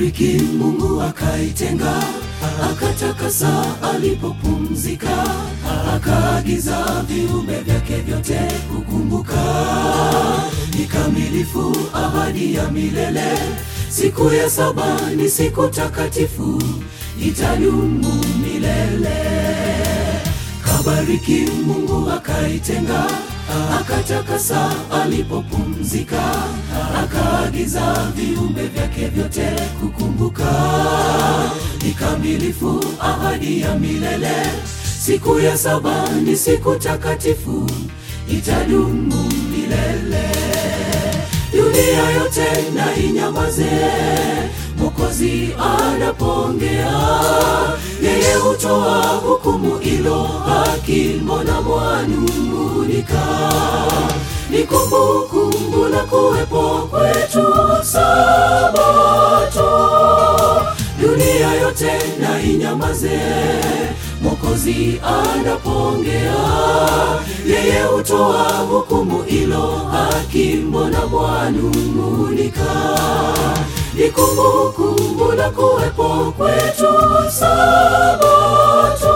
Kabariki Mungu akaitenga, akatakasa alipopumzika, akaagiza viumbe vyake vyote kukumbuka. Ni kamilifu ahadi ya milele, siku ya saba ni siku takatifu, itadumu milele. Kabariki Mungu akaitenga, akatakasa alipopumzika, akaagiza viumbe vyake vyote kukumbuka. Ni kamilifu ahadi ya milele, siku ya saba ni siku takatifu, itadumu milele. Dunia yote na inyamaze, Mwokozi anapoongea, yeye hutoa hukumu ilo haki, mbona mwanung'unika? Ni kumbukumbu la kuwepo kwetu Sabato. Dunia yote na inyamaze, Mwokozi anapoongea, yeye hutoa hukumu ilo haki, mbona mwanung'unika? Ni kumbukumbu la kuwepo kwetu Sabato.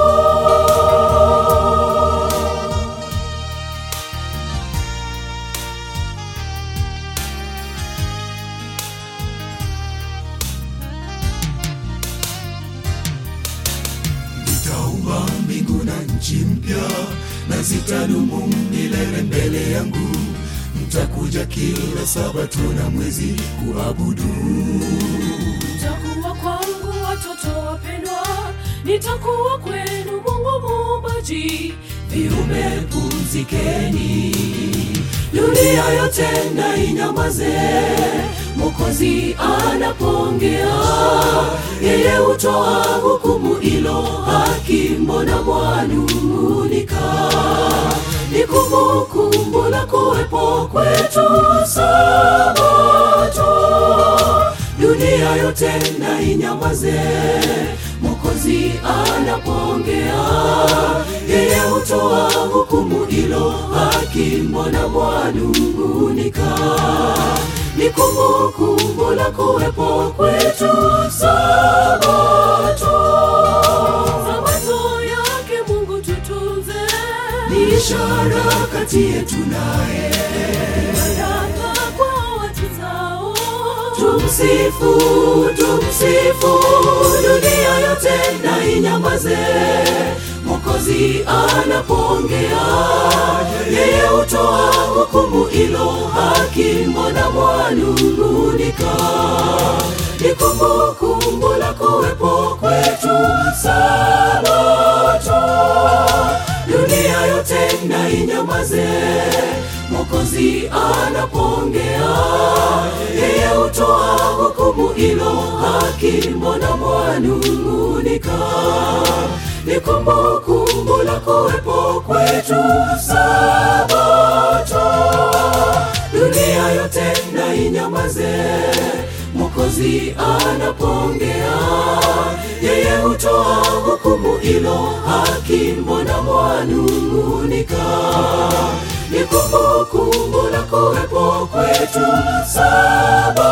Nitaumba mbingu na nchi mpya, na zitadumu milele mbele yangu. Mtakuja kila Sabato na mwezi kuabudu. Mtakuwa kwangu watoto wapendwa, nitakuwa kwenu Mungu muumbaji. Viumbe pumzikeni, dunia yote na inyamaze. Mwokozi anapoongea, yeye hutoa hukumu ilo haki, mbona mwanung'unika? Ni kumbukumbu la kuwepo kwetu Sabato. Dunia yote na inyamaze, Mwokozi anapoongea, yeye hutoa hukumu ilo haki, mbona mwanung'unika? Ni kumbukumbu la kuwepo kwetu Sabato. Sabato yake Mungu tutunze, Ni ishara kati yetu naye, baraka kwa watu zao. tumsifu, tumsifu, dunia yote na inyamaze. Mwokozi anapoongea, yeye hutoa hukumu ilo haki, mbona mwanung'unika? Ni kumbukumbu la kuwepo kwetu Sabato. Dunia yote na inyamaze, Mwokozi anapoongea, yeye hutoa hukumu ilo haki, mbona mwanung'unika? Ni kumbukumbu la kuwepo kwetu Sabato. Dunia yote na inyamaze, Mwokozi anapoongea, yeye hutoa hukumu ilo haki, mbona mwanung'unika? Ni kumbukumbu la kuwepo kwetu Sabato.